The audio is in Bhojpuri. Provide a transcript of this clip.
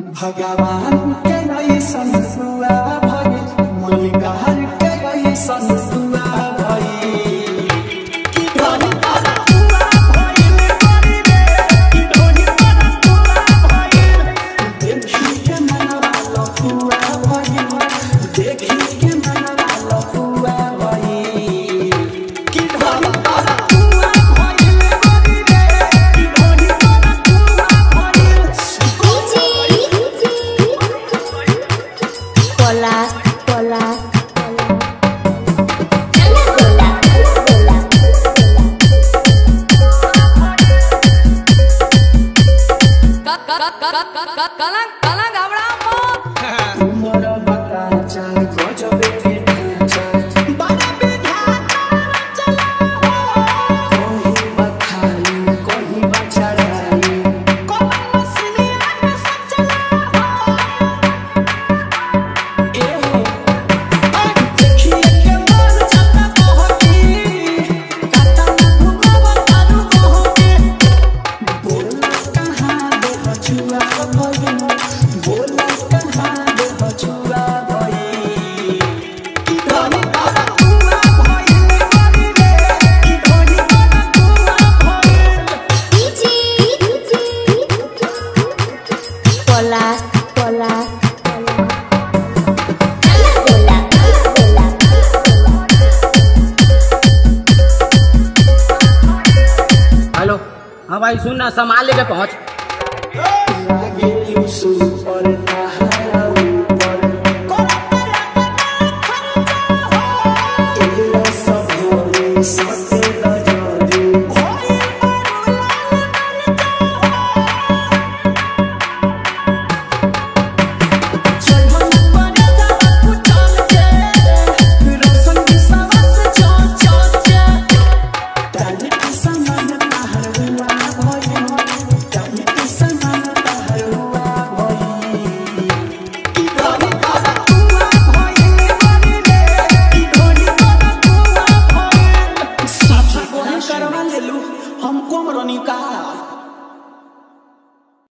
भगवान के ऐसन दुआ भइल मलिकार के ऐसन दुआ भइल कि धनी पर दुआ भइल बड़ी रे कि धनी पर दुआ भइल देखी के मनवा लफुआ भइल देखी के मनवा लफुआ भइल कि धनी पर दुआ भइल बड़ी रे कि धनी पर दुआ भइल Polas, polas. કલંક કલંક આવડા उमर बकाचा गजबे भेटाचा बड़ा विधाता चला हो कहीं बखाई कहीं बचड़ाई कहीं मसलिया में सब चला हो ए हो देखिए के मन जाता बहकी काटा ना घुमावा तारू बहके बोल कहाँ दे हछुआ भई बोल कहाँ दे हछुआ भई कि धनी बड़ा तुआ भई बड़ी रे कि धनी बड़ा तुआ भई Polas, polas. हेलो हाँ भाई सुन ना संभाल लेके पहुंच लागे सुपर